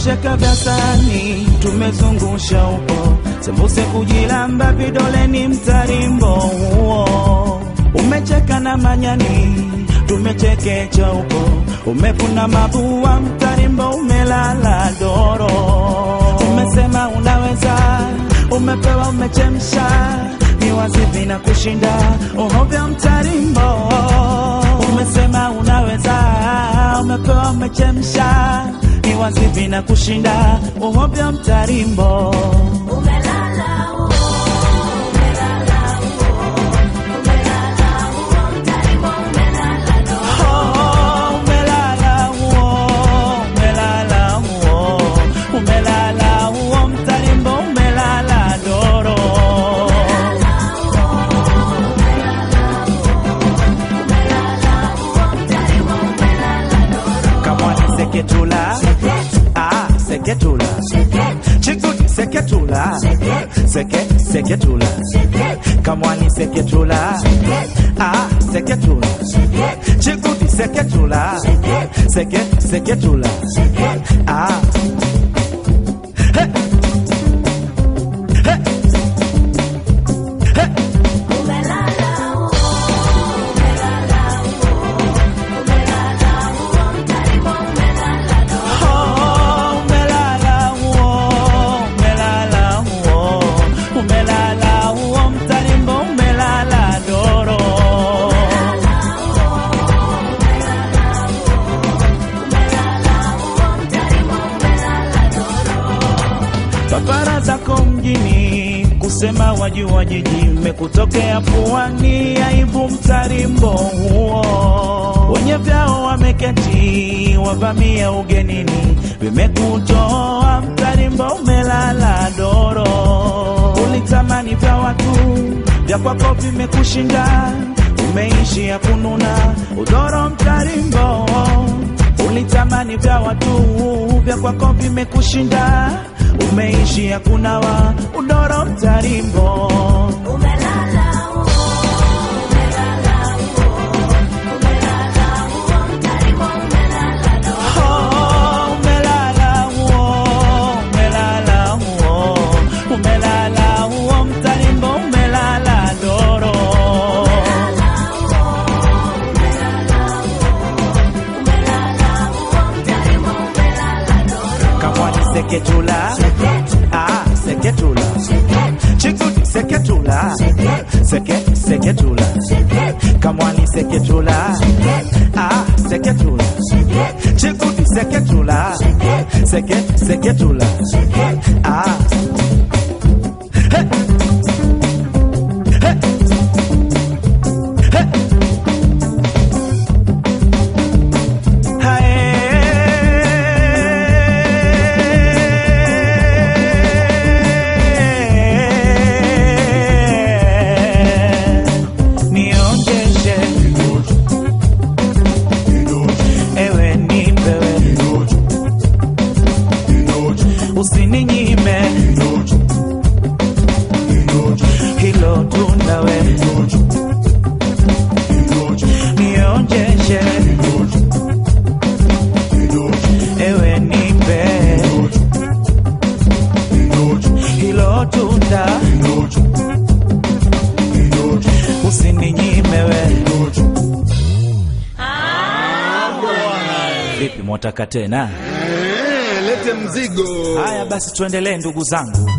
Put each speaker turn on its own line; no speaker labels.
tumecheka vya sani, tumezungusha upo sembuse kujilamba vidoleni, mtarimbo huo umecheka na manyani, tumechekecha upo umevuna mabua, mtarimbo umelala doro, umesema unaweza, umepewa, umechemsha ni wazivi na kushinda uhovya mtarimbo, umesema unaweza, umepewa, umechemsha ni wazivi na kushinda uhovya mtarimbo.
Umelala uo, umelala uo, umelala uo, mtarimbo umelala doro.
Oh, umelala uo, umelala uo, umelala uo, mtarimbo umelala doro. Kamwani seketula, ah, seketula, chikuti seketula, seke seketula, kamwani seketula, ah, seketula, chikuti seketula, seke seketula, ah. Hey! Hey! Hey!
Umelala uo, umelala uo, umelala uo, mtarimbo umelala doro.
Oh, umelala uo, umelala uo, umelala uo, mtarimbo umelala doro. Papara zako mjini kusema wajua jiji mmekutokea puani, aibu mtarimbo huo. Wenye vyao wameketi wavamia ugenini, vimekutoa mtarimbo umelala doro. Ulitamani vya watu vya kwako vimekushinda, umeishi ya kununa udoro mtarimbo ulitamani vya watu vya kwako vimekushinda, umeishi ya kunawa udoro mtarimbo.
Umelala uo, umelala uo, umelala uo, mtarimbo umelala doro.
Oh, umelala uo, umelala uo, umelala uo, mtarimbo umelala doro. Kamwani seketula, ah, seketula, chikuti seketula, seke seketula, kamwani seketula, ah, seketula, chikuti seketula, seke seketula, ah. Hey! Hey! Hey! Hae. Nionjeshe ewe nipewe, usininyime hilo tunawe, nionjeshe ewe nipe hilo tunda usininyimewe. Vipi, mwataka tena?
Eh, lete mzigo.
Haya basi, tuendelee ndugu zangu.